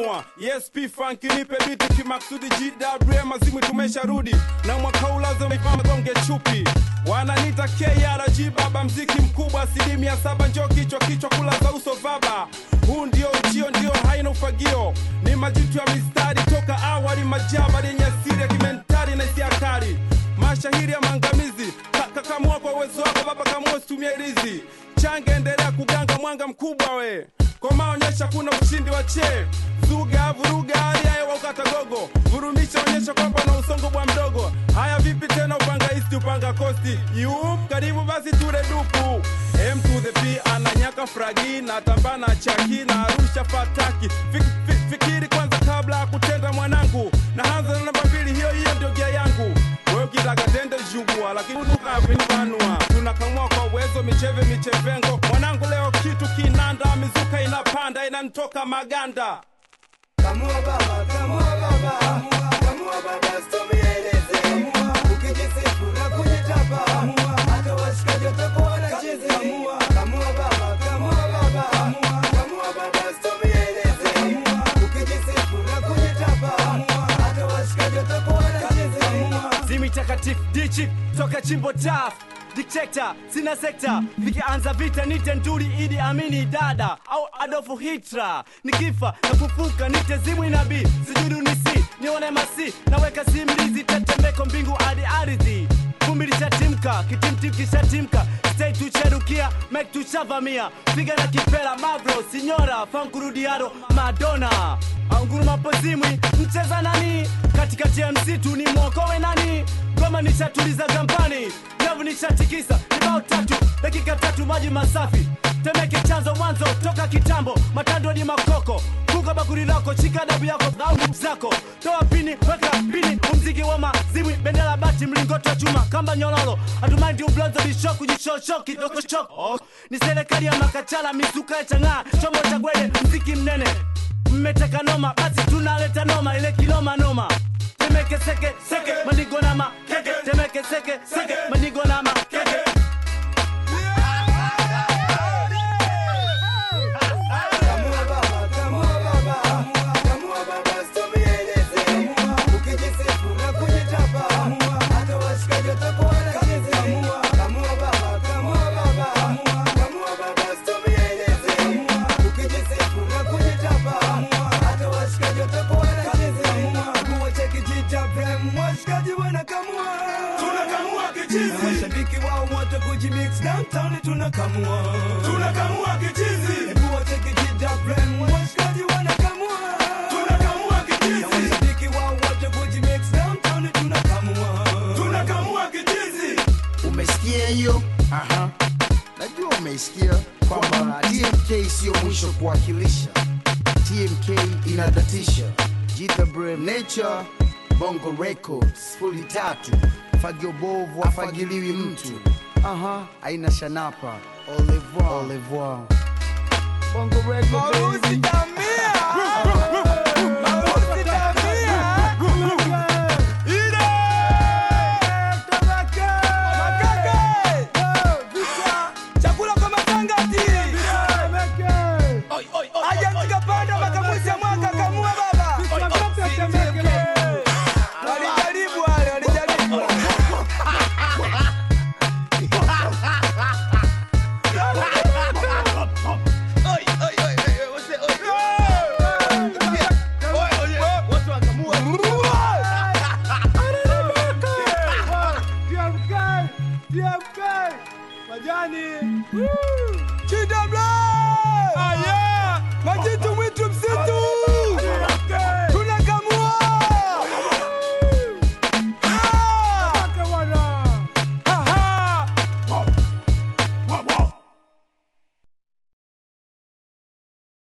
kamua ESP funk nipe biti kimaksudi GWM mazimu tumesharudi na mwaka huu lazima ifanye gonge chupi wananita KRG baba mziki mkubwa asilimia saba njo kichwa kichwa kula za uso vaba huu ndio ujio ndio haina ufagio ni majitu ya mistari toka awali majaba yenye asiri ya kimentari na hisia kali mashahiri ya maangamizi Ka- kakamua kwa uwezo wako baba kamua usitumie rizi change endelea kuganga mwanga mkubwa we koma onyesha kuna ushindi wa che zuga vuruga hali ya hewa ukata gogo vurumisha onyesha kwamba na usongo bwa mdogo haya vipi tena upanga isti upanga kosti yup karibu basi ture dupu M to the P ananyaka fragi na tambana chaki na arusha fataki Fik, fik, fikiri kwanza kabla ya kutenda mwanangu na hanza na namba mbili hiyo hiyo ndio gia yangu wewe ukitaka tende jugua lakini unukavinbanua tunakamua kwa uwezo micheve michevengo mwanangu leo kitu kinanda mizuka inapanda inanitoka maganda Kamua baba, kamua baba, kamua baba, usitumieleze. Ukijisifu na kujitapa, hata washikaji watakuwa wanacheza. Kamua baba, kamua baba, kamua baba, usitumieleze. Ukijisifu na kujitapa, hata washikaji watakuwa wanacheza. zimi takatifu dichi toka chimbo taf dikteta sina sekta vikianza vita nite nduri idi amini dada au adolfu hitra nikifa na kufuka nite zimwi nabii sijudu nisi nione masi naweka simlizi tetemeko mbingu hadi ardhi vumbi lishatimka kitimtim kishatimka stay tucherukia mek tushavamia piga na kipela mavro sinyora fankurudiado madona anguruma pozimwi mcheza nani katikati ya msitu ni mwokowe nani goma nishatuliza gambani nyavu nishatikisa ibao tatu dakika tatu maji masafi temeke chanzo mwanzo toka kitambo matando ni makoko kuka bakuri lako shika dabu yako au nguvu zako toa pini weka pini umziki wa mazimwi bendera bati mlingoto wa chuma kamba nyololo hatumaindi ublonzo bishoku jishosho kidogo choko oh. ni serikali ya makachala misuka ya chang'aa chombo cha gwede mziki mnene mmeteka noma basi tunaleta noma ile kiloma noma temeke seke seke manigo na makeke temeke seke seke manigo na makeke Kamua baba, kamua baba, kamua baba, usitumieleze. Ukijisifu na kujitapa, hata washikaji watakuwa wanacheza. Kamua baba, kamua baba, kamua baba, usitumieleze. Ukijisifu na kujitapa, hata washikaji watakuwa wanacheza. Kuwa cha kijita prem, washikaji wanakamua. Tunakamua kichizi. Na mashabiki wao wote kujimix downtown tunakamua. tunakamua kichizi Kuwa cha kijita prem, washikaji wanakamua. tunakamua Na kichizi mashabiki wao wote kujimix downtown tunakamua. tunakamua kichizi umesikia hiyo Aha. najua umeisikia kwamba tmk siyo mwisho kuwakilisha tmk inadatisha jithabrem nature bongo records fuli tatu fagio bovu afagiliwi mtu aha aina shanapa au revoir. Au revoir. bongo record baby. Chakula kwa matangati. Aja mtikapanda mpaka mwisho wa mwaka kamua baba. Walijaribu wale, walijaribu. Chidabla! Majitu mwitu msitu!